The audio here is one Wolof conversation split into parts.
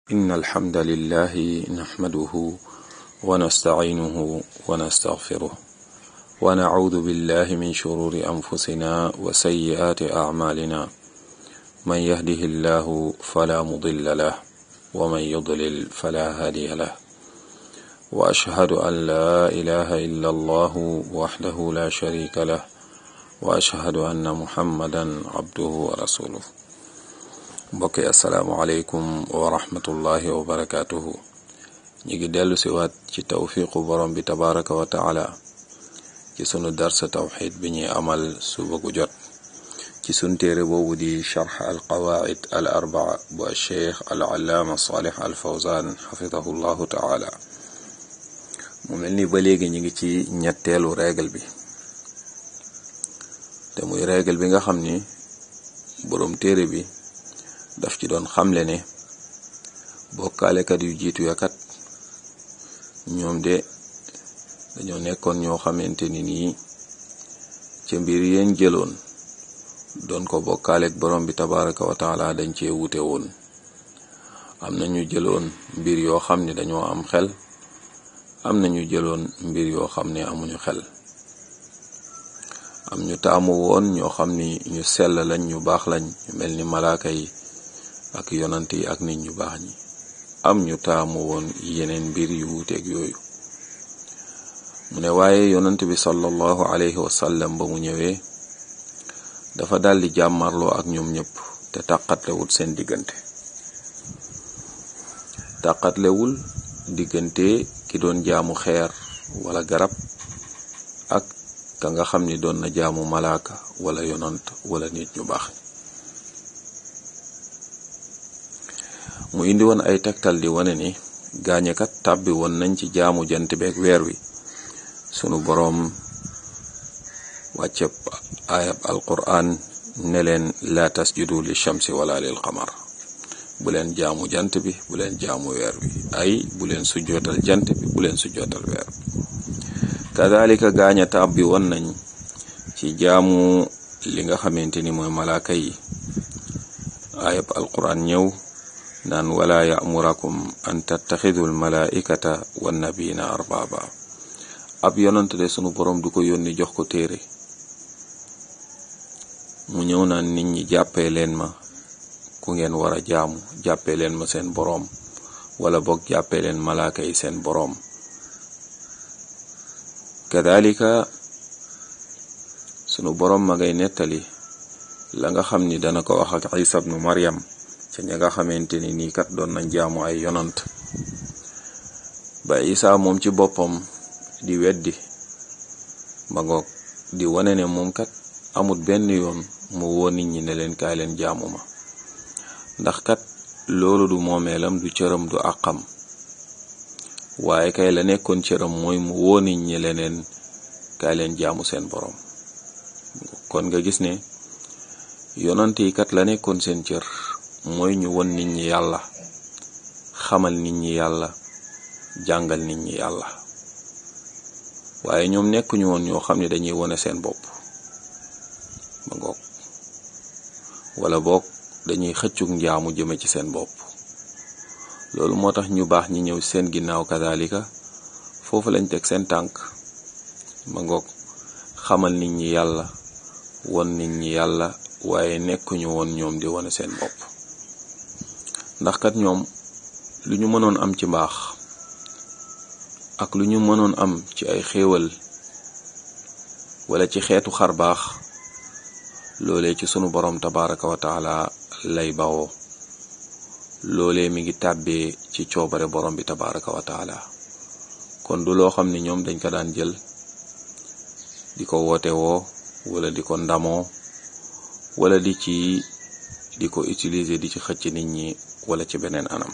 إن الحمد لله نحمده ونستعينه ونستغفره ونعوذ بالله من شرور أنفسنا وسيئات أعمالنا من يهده الله فلا مضل له ومن يضلل فلا هادي له وأشهد أن لا إله إلا الله وحده لا شريك له وأشهد أن محمدا عبده ورسوله mbokk yi asalaamualeykum wa rahmatullahi wa barakaatuhu ñu ngi dellu si waat ci tawfiqu borom bi tabaraka wa taala ci sunu darsa tawxid bi ñuy amal suba gu jot ci sunu téere boobu di charx al qawaid al arbaa bu alcheikh al allaama salih al fawzan xafidahu llahu taala mu mel ni ba léegi ñu ngi ci ñetteelu règle bi te muy règle bi nga xam ni borom téere bi daf ci doon xamle ne bokkaalekat yu jiitu ya kat ñoom de dañoo nekkoon ñoo xamante ni nii ca mbir yeen jëloon doon ko bokkaaleek borom bi tabaraka wa taala dañ cee wute woon am na ñu jëloon mbir yoo xam ne dañoo am xel am na ñu jëloon mbir yoo xam ne amuñu xel am ñu taamu woon ñoo xam ni ñu sell lañ ñu baax lañ ñu mel ni malaaka yi ak yonant yi ak nit ñu baax ñi am ñu taamu woon yeneen mbir yu wuuteeg yooyu mu ne waaye yonant bi sallallahu alayhi wa sallam ba mu ñëwee dafa daldi jàmmarloo ak ñoom ñëpp te tàqatlewul seen diggante tàqatlewul diggante ki doon jaamu xeer wala garab ak ka nga xam ni doon na jaamu malaaka wala yonant wala nit ñu baax mu indi woon ay tegtal di wane ni gaañekat tàbbi woon nañ ci jaamu jant beeg weer wi sunu boroom wàcceb ayab alquran ne leen la tasjudu li shamsi wala lil qamar bu leen jaamu jant bi bu leen jaamu weer wi ay bu leen sujjootal jant bi bu leen sujjootal weer wi kadalika gaaña tàbbi woon nañ ci jaamu li nga xamante ni mooy malaaka yi ayab alquran ñëw naan wala yamurakum an tattaxidu almalaikata wannabiyina arbaba ab yonant de sunu boroom du ko yónni jox ko téere mu ñëw naan nit ñi jàppee leen ma ku ngeen war a jaamu jàppee leen ma seen boroom wala boog jàppee leen malaaka yi seen boroom kadalika sunu boroom ma ngay nettali la nga xam ni dana ko wax ak isa bnu maryam ca ña nga xamante ni nii kat doon nañ jaamu ay yonant ba isa moom ci boppam di weddi ma ngoog di wane ne moom kat amut benn yoon mu woo nit ñi ne leen kaay leen jaamu ma ndax kat loolu du moomeelam du cëram du àqam waaye kay la nekkoon cëram mooy mu woo nit ñi leneen kaay leen jaamu seen boroom kon nga gis ne yonant yi kat la nekkoon seen cër mooy ñu won nit ñi yàlla xamal nit ñi yàlla jàngal nit ñi yàlla waaye ñoom nekkuñu woon ñoo xam ne dañuy wone seen bopp ba ngoog wala boog dañuy xëccug njaamu jëme ci seen bopp loolu moo tax ñu baax ñi ñëw seen ginnaaw kadalika foofu lañ teg seen tànk ba ngoog xamal nit ñi yàlla won nit ñi yàlla waaye nekkuñu woon ñoom di wone seen bopp ndax kat ñoom lu ñu mënoon am ci mbaax ak lu ñu mënoon am ci ay xéewal wala ci xeetu xar baax loolee ci sunu boroom tabaraka wa taala lay bawoo loolee mi ngi tàbbee ci coobare borom bi tabaraka wa taala kon du loo xam ne ñoom dañ ko daan jël di ko woote woo wala di ko ndamoo wala di ci di ko utiliser di ci xëcc nit ñi wala ci beneen anam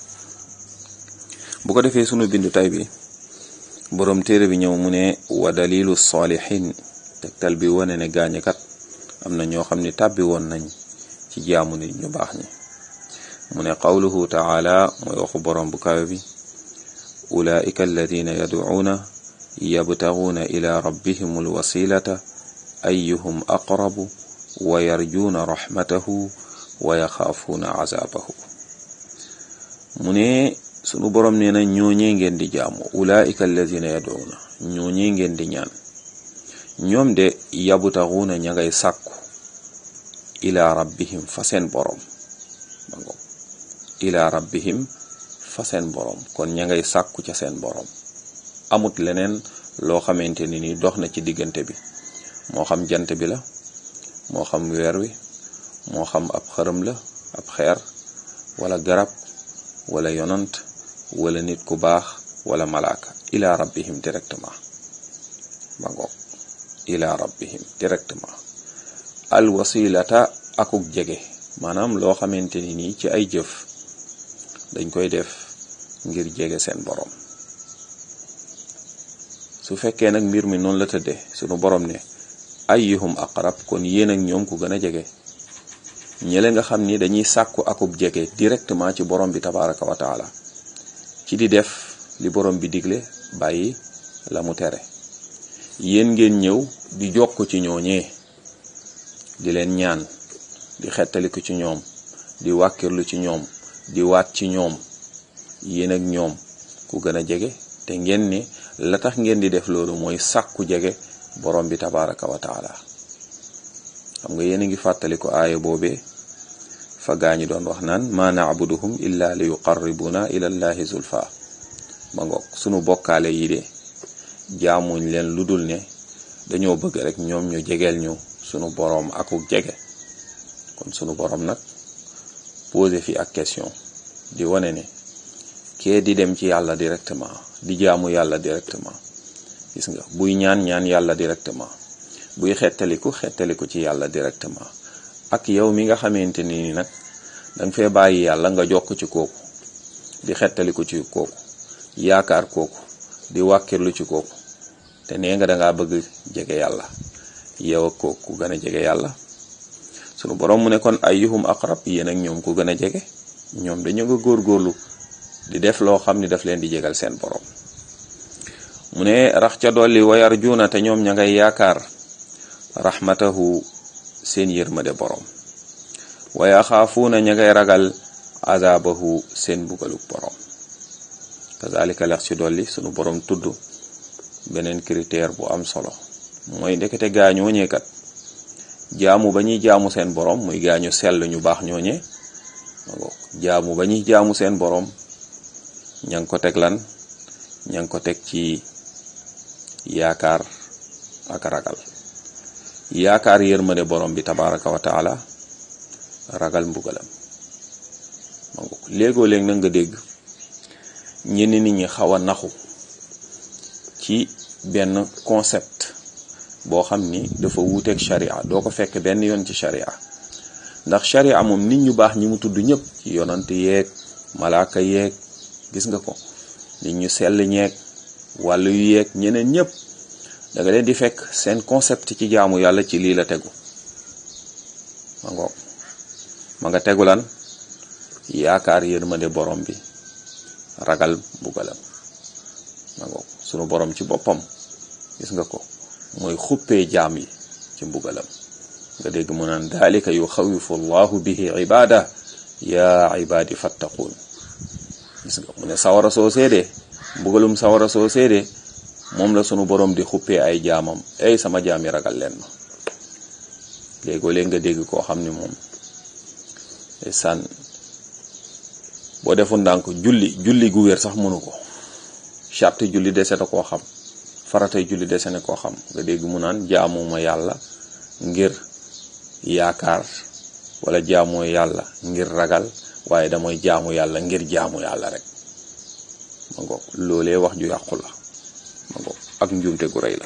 bu ko defee sunu bindu tay bi boroom téere bi ñëw mu ne wa dalilu saalihin tegtal bi wane ne gaañekat am na ñoo xam ne tàbbi woon nañ ci jaamu nit ñu baax ñi mu ne qawluhu taala mooy waxu boroom bu kawe bi ulaika alladina yadcuuna yabtaguuna ila rabbihim alwasilata ayuhum aqrabu wa yarjuuna raxmatahu wa yaxaafuuna azaabahu mu ne sunu borom nee na ñooñee ngeen di jaamu ulaika alladina yad'una ñooñee ngeen di ñaan ñoom de yabtaxuuna ña ngay sàkku ila rabbihim fa seen borom ba ngo ila rabbihim fa seen borom kon ña ngay sàkku ca seen borom amut leneen loo xamante ni ni dox na ci diggante bi moo xam jant bi la moo xam weer wi moo xam ab xërëm la ab xeer wala garab wala yonant wala nit ku baax wala malaaka ila rabbihim directement ba ngoog ila rabbihim directement al wasilata akuk jege maanaam loo xamante ni nii ci ay jëf dañ koy def ngir jege seen borom su fekkee nag mbir mi noonu la tëddee sunu borom ne ayyuhum aqrab kon yéen ak ñoom ku gën a jege ñële nga xam ni dañuy sàkku akub jege directement ci borom bi tabaraka wa taala ci di def li borom bi digle bàyyi la mu tere yéen ngeen ñëw di jokk ci ñooñee di leen ñaan di xettaliku ci ñoom di wàkkirlu ci ñoom di waat ci ñoom yéen ak ñoom ku gën a jege te ngeen ne la tax ngeen di def loolu mooy sàkku jege borom bi tabaraka wa taala xam nga yéen a ngi fàttaliku aaya boobee fa gaañi doon wax naan ma naabuduhum illa li yuqarribuna ila llahi zulfa ba ngoog sunu bokkaale yi de jaamuñ leen lu dul ne dañoo bëgg rek ñoom ñu jegeel ñu sunu boroom akuk jege kon sunu boroom nag posé fi ak question di wane ne kee di dem ci yàlla directement di jaamu yàlla directement gis nga buy ñaan ñaan yàlla directement buy xettaliku xettaliku ci yàlla directement ak yow mi nga xamante ni nag danga fee bàyyi yàlla nga jokk ci kooku di xettaliku ci kooku yaakaar kooku di wàkkirlu ci kooku te nee nga dangaa bëgg jege yàlla yow ak kooku gën a jege yàlla sunu borom mu ne kon ayyuhum aqrab yéen ak ñoom ku gën a jege ñoom dañu nga góorgóorlu di def loo xam ni daf leen di jegal seen borom mu ne rax ca dolli wayar juuna te ñoom ña ngay yaakaar rahmatahu seen yërmade borom waya xaafuuna ña ngay ragal azabahu seen bugaluk borom kazalika lex ci dolli sunu borom tudd beneen critère bu am solo mooy ndekete gaañoo ñeekat jaamu ba ñuy jaamu seen borom muy gaañu sell ñu baax ñooñe jaamu ba ñuy jaamu seen borom ña ngi ko teg lan ña ngi ko teg ci yaakaar ak ragal yaakaar yërmande borom bi tabaraka wa taala ragal mbugalam ma ngo léegoo léeg na nga dégg ñenn nit ñi xaw a naxu ci benn concept boo xam ni dafa wuuteeg sharia doo ko fekk benn yoon ci sharia ndax sharia moom nit ñu baax ñi mu tudd ñëpp ci yonant yeeg malaaka yeeg gis nga ko nit ñu sell ñeeg wàllu yu yeeg ñeneen ñëpp da nga leen di fekk seen concept ci jaamu yàlla ci lii la tegu ma ngoog ma nga tegu lan yaakaar yërmande borom bi ragal mbugalam ma ngoog sunu borom ci boppam gis nga ko mooy xuppee jaam yi ci mbugalam nga dégg mu naan dalika yuxawifu allahu bihi ibada ya ibadi fattaquun gis nga mu ne sawara soo seedee mbugalum sawara soo seedee moom la sunu borom di xuppee ay jaamam ay sama jaam yi ragal leen ma léegoo léeg nga dégg koo xam ni moom sànn boo defu ndànk julli julli gu wér sax mënu ko charte julli dese na koo xam faratay julli dese na koo xam nga dégg mu naan jaamuma yàlla ngir yaakaar wala jaamoo yàlla ngir ragal waaye damay jaamu yàlla ngir jaamu yàlla rek ma ngoog loolee wax ju yàqu la ma ngoog ak njuumte gu rëy la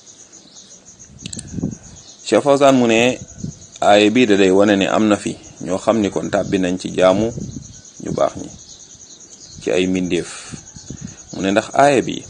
Cheikh Fawzan mu ne aaye bii da day wane ne am na fi ñoo xam ni kon tàbbi nañ ci jaamu ñu baax ñi ci ay mbindeef mu ne ndax aaya bi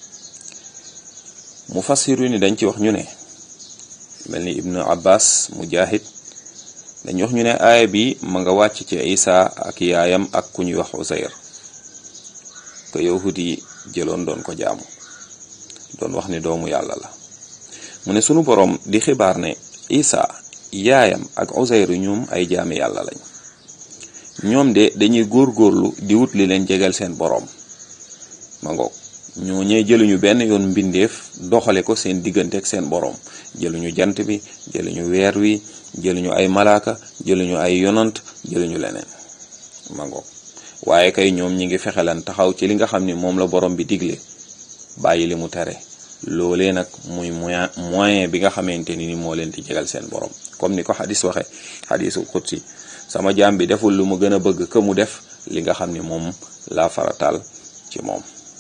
mu fassiru ni dañ ci wax ñu ne mel ni ibnu abbas mujahid dañ wax ñu ne aaya bi ma nga wàcc ci isa ak yaayam ak ku ñuy wax usayr ko yahud yi jëloon doon ko jaamu doon wax ni doomu yàlla la mu ne sunu boroom di xibaar ne isa yaayam ak usayr ñoom ay jaami yàlla lañ ñoom de dañuy góorgóorlu di wut li leen jegal seen boroom ma ngoog ñoo ñee jëluñu benn yoon mbindeef doxale ko seen diggante ak seen boroom jëluñu jant bi jëluñu weer wi jëluñu ay malaaka jëluñu ay yonant jëluñu leneen ma ngoog waaye kay ñoom ñi ngi fexelan taxaw ci li nga xam ni moom la borom bi digle bàyyi li mu tere loolee nag muy moyen moyen bi nga xamante ni ni moo leen di jegal seen borom comme ni ko xadis waxe xadisul xudsi sama jaam bi deful lu mu gën a bëgg que mu def li nga xam ni moom la farataal ci moom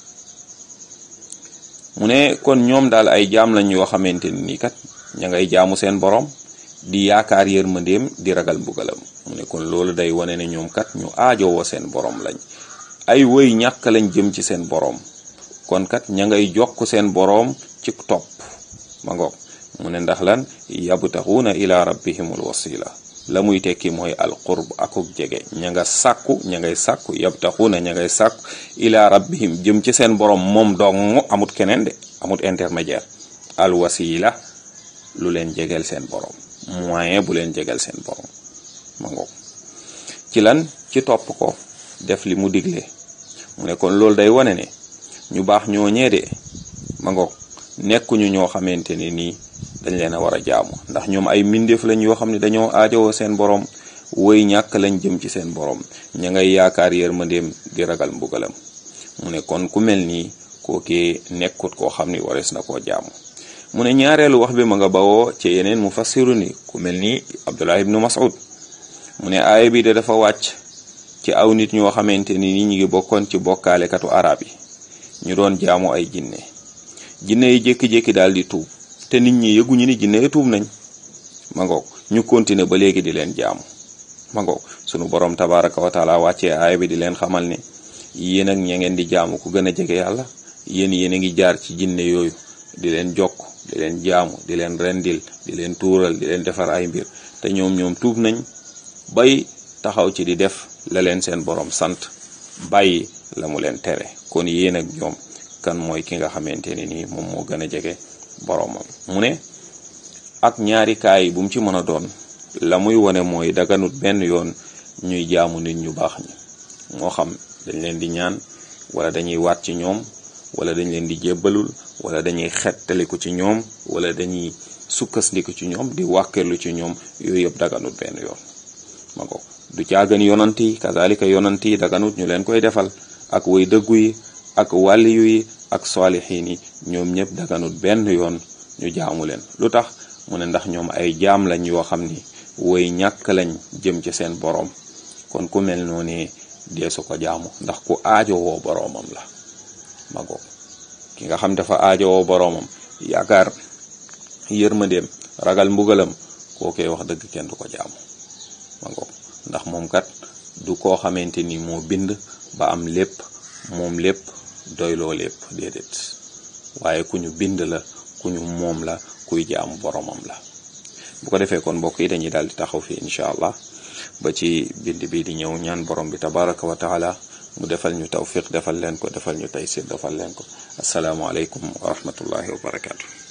mu ne kon ñoom daal ay jaam lañ yoo xamante ni nii kat ña ngay jaamu seen borom di yaakaar yërmandeem di ragal mbugalam mu ne kon loolu day wane ne ñoom kat ñu aajowoo seen borom lañ ay woy ñàkk lañ jëm ci seen borom kon kat ña ngay jokk seen boroom ci topp ma ngoog mu ne ndax lan yabtaxuuna ila rabbihimul wasila la muy tekki mooy alqurb akuk jege ña nga sàkku ña ngay sàkku yabtaxuuna ña ngay sàkku ila rabbihim jëm ci seen boroom moom dong amut keneen de amut intermédiaire al wasila lu leen jegeel seen boroom moyen bu leen jegeel seen boroom ma ngoog ci lan ci topp ko def li mu digle mu ne kon loolu day wane ne ñu baax ñoo ñeede ma ngoog nekkuñu ñoo xamante ne nii dañ leen a war a jaamu ndax ñoom ay mbindeef lañ yoo xam ne dañoo aajowoo seen borom woy ñàkk lañ jëm ci seen borom ña ngay yaakaar yërmandeem di ragal mbugalam mu ne kon ku mel nii kookee nekkut koo xam ni warees na koo jaamu mu ne ñaareelu wax bi ma nga bawoo ci yeneen mu fassiru ni ku mel ni Abdullah ibnu Mas'ud mu ne aaya bi de dafa wàcc ci aw nit ñoo xamante ni ñi ngi bokkoon ci bokkaalekatu arab yi ñu doon jaamu ay jinne jinne yi jékki-jékki daal di tuub te nit ñi yëguñu ni jinne yi tuub nañ ma ngoog ñu continuer ba léegi di leen jaamu ma ngoog sunu borom tabaraka wa taala wàccee aaya bi di leen xamal ne yéen ak ña ngeen di jaamu ku gën a jege yàlla yéen yéen a ngi jaar ci jinne yooyu di leen jokk di leen jaamu di leen rendil di leen tuural di leen defar ay mbir te ñoom ñoom tuub nañ bay taxaw ci di def la leen seen borom sant bàyyi la mu leen tere kon yéen ak ñoom kan mooy ki nga xamante ne nii moom moo gën a jege boromam mu ne ak ñaari kaay bu mu ci mën a doon la muy wone mooy daganut benn yoon ñuy jaamu nit ñu baax ñi moo xam dañ leen di ñaan wala dañuy waat ci ñoom wala dañ leen di jébbalul wala dañuy xettaliku ci ñoom wala dañuy sukkandiku ci ñoom di wàkkeerlu ci ñoom yooyu yëpp daganut benn yoon ma ko du caagan yonant yi kazalika yonant yi daganut ñu leen koy defal ak way dëggu yi ak wàlliyu yi ak saalixiin yi ñoom ñëpp daganut benn yoon ñu jaamu leen lu tax mu ne ndax ñoom ay jaam lañ yoo xam ni woy ñàkk lañ jëm ci seen boroom kon ku mel noonu deesu ko jaamu ndax ku aajowoo boroomam la ma goog ki nga xam dafa aajowoo boroomam yaakaar yërmandeem ragal mbugalam kookee wax dëgg kenn du ko jaamu ma ngoog ndax moom kat du koo xamante ni moo bind ba am lépp moom lépp doyloo lépp déedéet waaye ku ñu bind la ku ñu moom la kuy jaamu boromam la bu ko defee kon mbokk yi dañuy daal di taxaw fii incha allah ba ci bind bi di ñëw ñaan borom bi tabaraka wa taala mu defal ñu tawfiq defal leen ko defal ñu taysir defal leen ko asalaamualeykum wa rahmatullahi wa barakaatu.